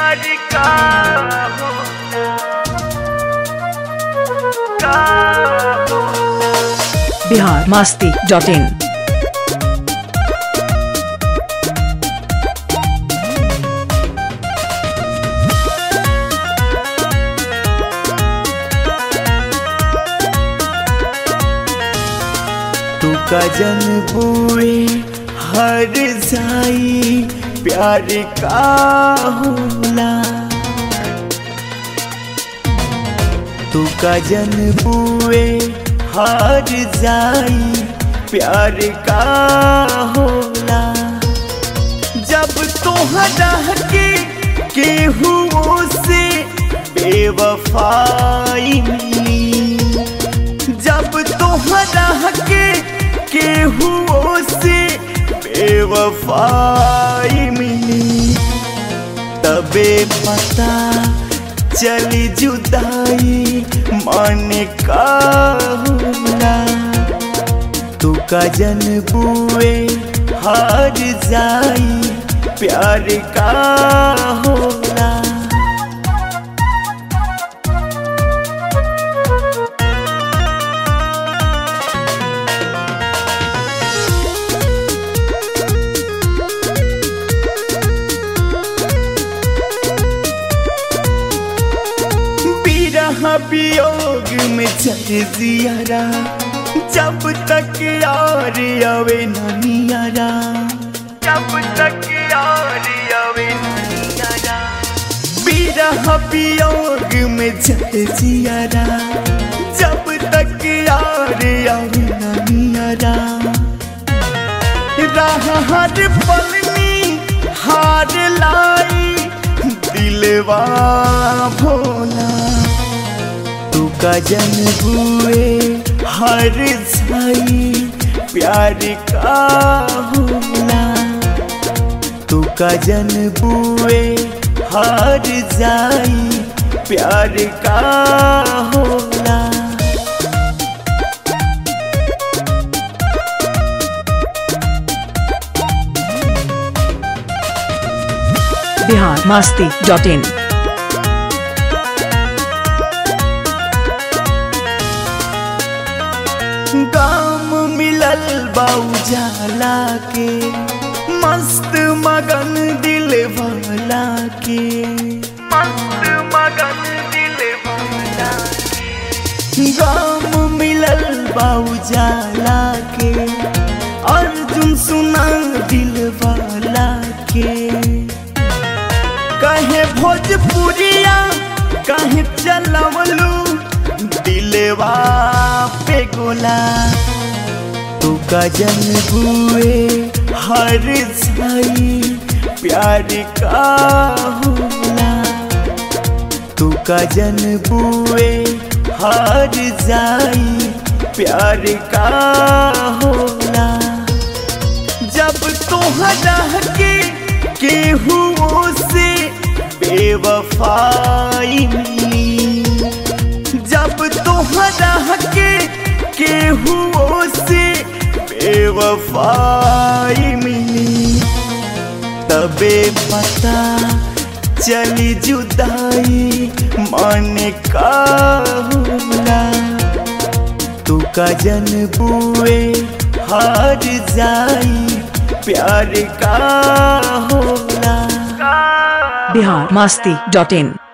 प्यार का होना का होना बिहार मास्ती डॉट इन तू का जन बुए हर जाई प्यार का होला तू का जन बुए हर जाई प्यार का होला जब तोहरा के केहू से बेवफाई मिली जब तोहरा के केहू से बेवफाई मिली तबे पता चली जुदाई मन का होला तू का जन बुए हार जाई प्यार का होला बिरह वियोग में चल जियारा जब तक यार आवे ननियारा जब तक यार आवे ननियारा बिरह वियोग में चल जियारा जब तक यार आवे ननियारा राह हर पलनी हार लाई दिलवा भोला तू का जन बुए हर साई प्यार का होला तू का जन बुए हर जाई प्यार का होला बिहार मास्ती डॉट इन गाम मिलल बाउजाला के मस्त मगन दिल वाला के मस्त मगन दिल वाला के गाम मिलल बाउजाला के अर्जुन सुना दिल वाला के कहे भोजपुरिया कहे चलवलू दिलवा पे गोला तू का जन बुए हर साई प्यार का होला तू का जन बुए हर जाई प्यार का होला जब तोहरा के केहू से बेवफाई मिली जब तोहरा के केहू से बेवफाई मिली तबे पता चली जुदाई मन का होला तू का जन बुए हार जाई प्यार का होला बिहार मास्ती डॉट इन